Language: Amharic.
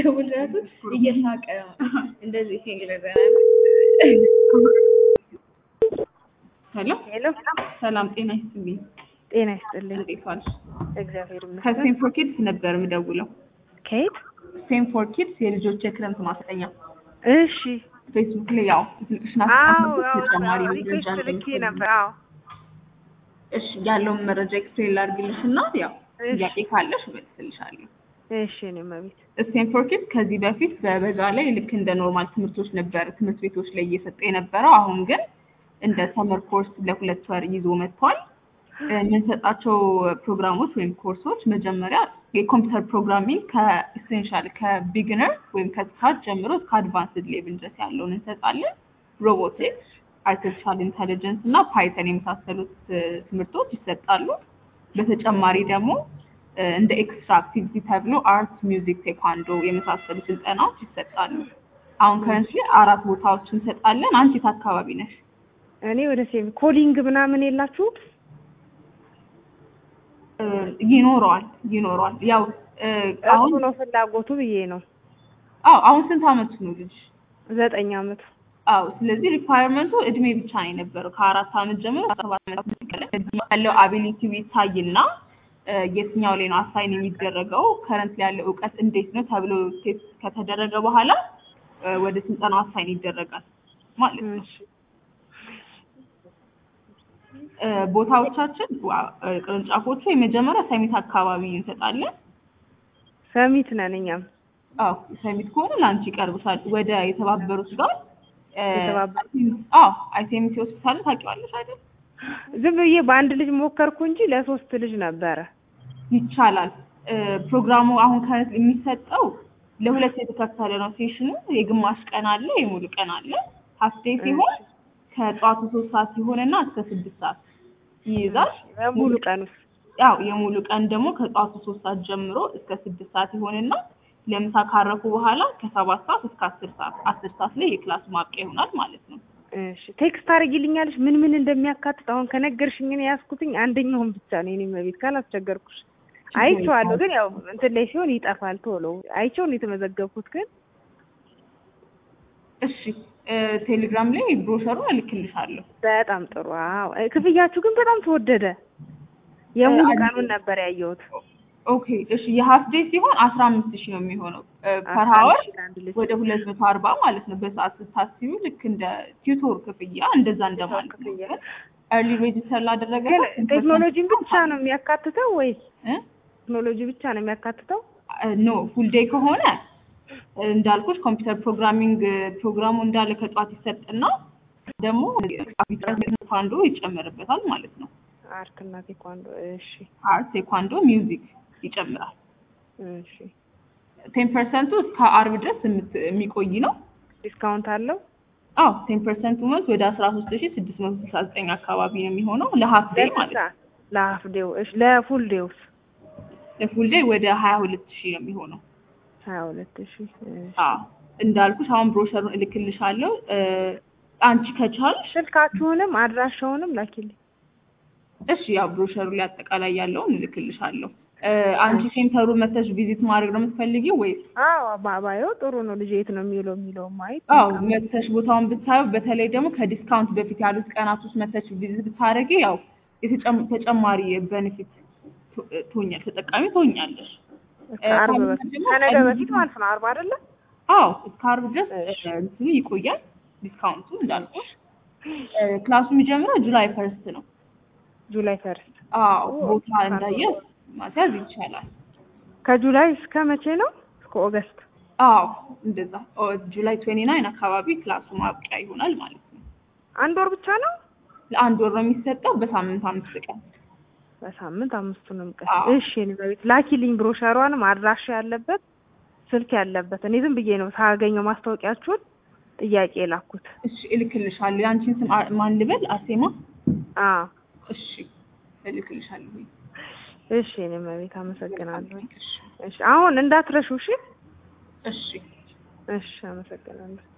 ስደውል ራሱ እየሳቀ እንደዚህ ሲል ሄሎ ሄሎ ሰላም ጤና ይስጥልኝ። ጤና ይስጥልኝ። እንዴት ዋልሽ? እግዚአብሔር ይመስገን። ከሴም ፎር ኪድስ ነበር የምደውለው። ከየት? ሴም ፎር ኪድስ የልጆች የክረምት ማስጠኛ እሺ። ፌስቡክ ላይ ያው ስልክሽን አዎ አስቀምጥ አዎ፣ ተጨማሪ አዎ፣ መረጃ ሪኩዌስት ልኬ እንደምትፈልጊ። ነበር። አዎ እሺ ያለውን መረጃ ኤክስፕሌን ላድርግልሽ እና ያው እሺ። ጥያቄ ካለሽ እመልስልሻለሁ። እሺ። እኔ መቤት ስቴም ፎር ኪድስ ከዚህ በፊት በበጋ ላይ ልክ እንደ ኖርማል ትምህርቶች ነበር ትምህርት ቤቶች ላይ እየሰጠ የነበረው። አሁን ግን እንደ ሰመር ኮርስ ለሁለት ወር ይዞ መጥቷል። የምንሰጣቸው ፕሮግራሞች ወይም ኮርሶች መጀመሪያ የኮምፒውተር ፕሮግራሚንግ ከኢሴንሻል ከቢግነር ወይም ከስካት ጀምሮ እስከ አድቫንስድ ሌቭል ድረስ ያለውን እንሰጣለን። ሮቦቲክስ፣ አርቲፊሻል ኢንተሊጀንስ እና ፓይተን የመሳሰሉት እ፣ ትምህርቶች ይሰጣሉ። በተጨማሪ ደግሞ እ፣ እንደ ኤክስትራ አክቲቪቲ ተብሎ አርት፣ ሚውዚክ፣ ቴኳንዶ የመሳሰሉ ስልጠናዎች ይሰጣሉ። አሁን ከረንትሊ አራት ቦታዎች እንሰጣለን። አንቺ የት አካባቢ ነሽ? እኔ ወደ ሴም ኮሊንግ ምናምን የላችሁ? እ፣ ይኖረዋል ይኖረዋል። ያው እ፣ አሁን እሱ ነው ፍላጎቱ ብዬ ነው። አዎ አሁን ስንት አመቱ ነው ልጅ? ዘጠኝ አመቱ። አዎ ስለዚህ ሪኳየርመንቱ እድሜ ብቻ ነው የነበረው ከአራት አመት ጀምሮ እስከ ሰባት አመት ሲቀጥል ያለው አቢሊቲው ይታይና እ፣ የትኛው ላይ ነው አሳይን የሚደረገው ከረንት ላይ ያለው እውቀት እንዴት ነው ተብሎ ቴስት ከተደረገ በኋላ እ፣ ወደ ስልጠናው አሳይን ይደረጋል ማለት ነው። እሺ። እ፣ ቦታዎቻችን ዋ- እ፣ ቅርንጫፎቹ የመጀመሪያ ሰሚት አካባቢ እንሰጣለን። ሰሚት ነን እኛም። አዎ ሰሚት ከሆነ ለአንቺ ይቀርብሻል። ወደ የተባበሩት ጋር እ፣ የተባበሩት? አዎ አይሴሚቲ ሆስፒታል ታውቂዋለሽ አይደል? ዝም ብዬ በአንድ ልጅ ሞከርኩ እንጂ ለሶስት ልጅ ነበረ። ይቻላል። እ፣ ፕሮግራሙ አሁን ከ- የሚሰጠው ለሁለት የተከፈለ ነው። ሴሽኑ የግማሽ ቀን አለ፣ የሙሉ ቀን አለ። ሀፍ ዴይ ሲሆን ከጠዋቱ ሶስት ሰዓት ሲሆንና እስከ ስድስት ሰዓት ይይዛል። ሙሉ ቀን ውስጥ ያው የሙሉ ቀን ደግሞ ከጠዋቱ ሶስት ሰዓት ጀምሮ እስከ ስድስት ሰዓት ይሆንና ለምሳ ካረፉ በኋላ ከሰባት ሰዓት እስከ አስር ሰዓት አስር ሰዓት ላይ የክላስ ማብቂያ ይሆናል ማለት ነው። እሺ ቴክስት አድርጊልኛለሽ ምን ምን እንደሚያካትት አሁን ከነገርሽኝ እኔ ያዝኩትኝ አንደኛውን ብቻ ነው የኔ መቤት ካላስቸገርኩሽ አይቼዋለሁ ግን ያው እንትን ላይ ሲሆን ይጠፋል ቶሎ አይቼው ነው የተመዘገብኩት ግን እሺ እ፣ ቴሌግራም ላይ ብሮሸሩን እልክልሻለሁ። በጣም ጥሩ አዎ እ፣ ክፍያችሁ ግን በጣም ተወደደ የሙሉ አንዴ- ቀኑን ነበር ያየሁት ኦኬ እሺ የሀፍ ዴይ ሲሆን አስራ አምስት ሺህ ነው የሚሆነው ፐር አስራ ሀወር አንድ ሺህ ለአንድ ልጅ ወደ ሁለት መቶ አርባ ማለት ነው። በሰዓት ስታስቢው ልክ እንደ ቲዩቶር ክፍያ እንደዛ እንደማለት ነው። ክፍያ። ኤርሊ ሬጅስተር ላደረገ ግን ሰው ቴክኖሎጂን ብቻ ነው የሚያካትተው ወይስ እ? ቴክኖሎጂ ብቻ ነው የሚያካትተው ኖ ፉል ዴይ ከሆነ እንዳልኩሽ ኮምፒውተር ፕሮግራሚንግ ፕሮግራሙ እንዳለ ከጧት ይሰጥና ደግሞ ቴኳንዶ ይጨመርበታል ማለት ነው። አርት እና ቴኳንዶ እሺ አርት፣ ቴኳንዶ፣ ሚውዚክ ይጨምራል። እሺ ቴን ፐርሰንቱ እስከ አርብ ድረስ የምት- የሚቆይ ነው። ዲስካውንት አለው አዎ ቴን ፐርሰንቱ ማለት ወደ አስራ ሶስት ሺ ስድስት መቶ ስልሳ ዘጠኝ አካባቢ ነው የሚሆነው ለሀፍ ዴይ ማለት ነው። ለሀፍ ዴው እሺ ለፉል ዴውስ ለፉል ዴይ ወደ ሀያ ሁለት ሺህ ነው የሚሆነው። ሀያ ሁለት ሺ አዎ እንዳልኩሽ አሁን ብሮሸሩን እልክልሻለሁ። እ፣ አንቺ ከቻልሽ ስልካችሁንም አድራሻውንም ላኪልኝ እሺ ያው ብሮሸሩ ላይ አጠቃላይ ያለውን እልክልሻለሁ። እ፣ አንቺ ሴንተሩ መተሽ ቪዚት ማድረግ ነው የምትፈልጊው ወይስ? አዎ ባባየው ጥሩ ነው ልጅ የት ነው የሚውለው የሚለው ማየት አዎ መተሽ ቦታውን ብታየው፣ በተለይ ደግሞ ከዲስካውንት በፊት ያሉት ቀናት ውስጥ መተሽ ቪዚት ብታደርጊ ያው የተጨም- ተጨማሪ ቤኔፊት ትሆኛል ተጠቃሚ ትሆኛለሽ። እስከ አርብ በፊት ከነገ በፊት ማለት ነው አርብ አይደለ አዎ እስከ አርብ ድረስ እሺ። እንትኑ ይቆያል ዲስካውንቱ እንዳልኩሽ። እ፣ ክላሱ የሚጀምረው ጁላይ ፈርስት ነው። ጁላይ ፈርስት አዎ ኦ፣ ቦታ እንዳየ ማስያዝ ይቻላል። ከጁላይ እስከ መቼ ነው እስከ ኦገስት አዎ እንደዛ ኦ፣ ጁላይ ትዌንቲ ናይን አካባቢ ክላሱ ማብቂያ ይሆናል ማለት ነው። አንድ ወር ብቻ ነው ለአንድ ወር ነው የሚሰጠው በሳምንት አምስት ቀን። በሳምንት አምስቱንም ቀን አዎ። እሺ እኔ በቤት ላኪልኝ ብሮሸሯንም አድራሻ ያለበት ስልክ ያለበት እኔ ዝም ብዬ ነው ሳገኘው ማስታወቂያችሁን ጥያቄ የላኩት እሺ እልክልሻለሁ። የአንቺን ስም አ- ማን ልበል? አሴማ። አዎ እሺ እልክልሻለሁ። እሺ እኔ በቤት አመሰግናለሁ እሺ አሁን እንዳትረሹ እሺ እሺ እሺ አመሰግናለሁ